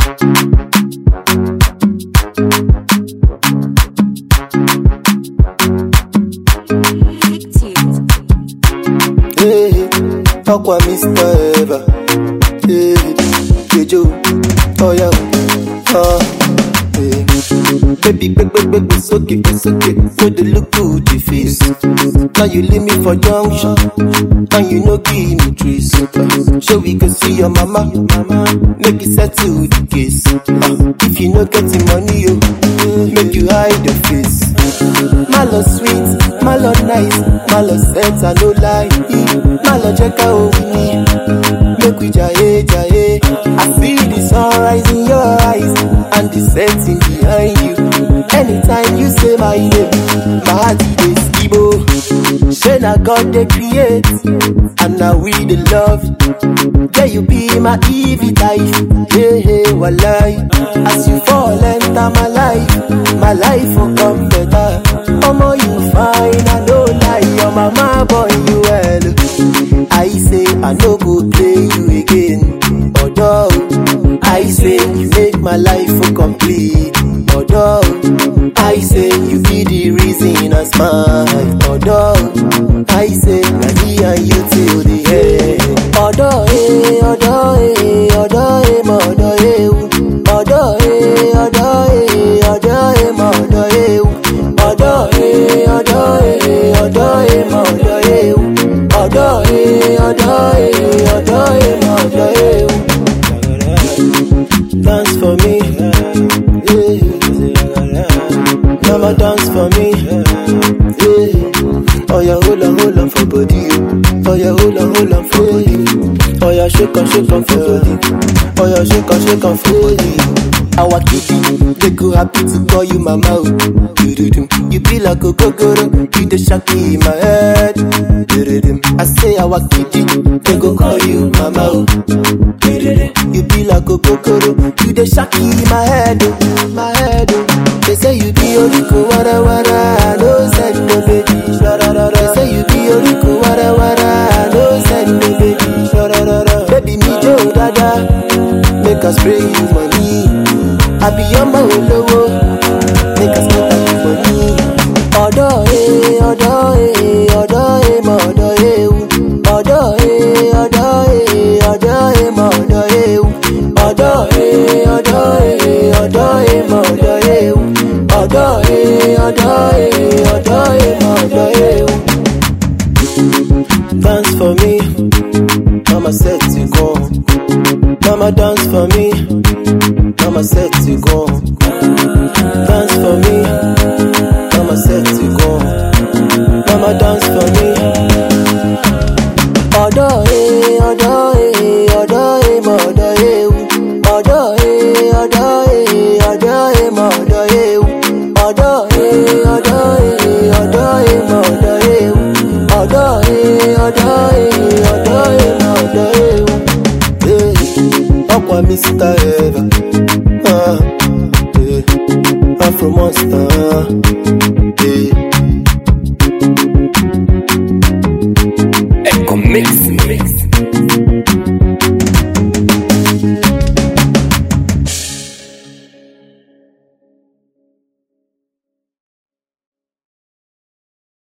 Hey, Aqua Mr. Eva. Hey, Kejo. Oh yeah. Ah. Hey. Baby, baby, baby, baby, soak it, soak it. So they look good, the face. Now you leave me for junction. And you know give me trees. So we can see your mama. Make it settle the case. Ah, if you no get the money, you make you hide the face. Malo sweet, malo nice, malo sense, I no lie. Malo check out with me. Make we jaye, jaye. I feel the sunrise in your eyes and the setting behind you. Anytime you say my name, my heart is skibo. Say na God they create, and now we the love. Yeah, you be my Evie type. Yeah, yeah, walai. As you fall enter my life, my life will come better. Omo, you fine, I no lie. Your mama boy, you well. I say I no go play you again. Although I say you make my life for complete. Although I say you be the reason I smile. Although I say na me and you till the end. Although eh, although eh, although eh, mo although eh, ooh. although eh, although eh, although eh, mo although eh, ooh. although eh, although eh, although eh, mo although eh, ooh. although eh, although eh, although eh, mo although eh, ooh. Dance for me, yeah. Mama dance for me, yeah. Oh yeah, hold on, hold on for body. Oh yeah, hold on, hold on for body. Oh yeah, shake on, shake on for body. Oh yeah, shake on, shake on for body. Our kitty, they go happy to call you mama. oh. Do-do-do. You be like a gogoro, you the shaki in my head. Do-do-do. I say our kitty, they go call you mama. oh. Do-do-do. You be like a gogoro, you the shaki in my head, oh, my head. oh. They say you be oriko wara wara, no send no baby, shararara. They say you be oriko wara wara, no send no baby, shararara. Baby me jo dada, make us spray you money. I be your man lowo, make us spend you money. Ọ̀dọ́ eh, ọ̀dọ́ eh, ọ̀dọ́ eh, mọ̀ ọ̀dọ́ eh, u. ọ̀dọ́ eh, ọ̀dọ́ eh, ọ̀dọ́ eh, mọ̀ ọ̀dọ́ eh, u. ọ̀dọ́ eh, ọ̀dọ́ eh, ọ̀dọ́ eh, mọ̀ ọ̀dọ́ eh, u. ọ̀dọ́ eh, ọ̀dọ́ eh, ọ̀dọ́ eh, mọ̀ ọ̀dọ́ eh, u. Dance for me, mama set to go. Mama dance for me, mama set to go.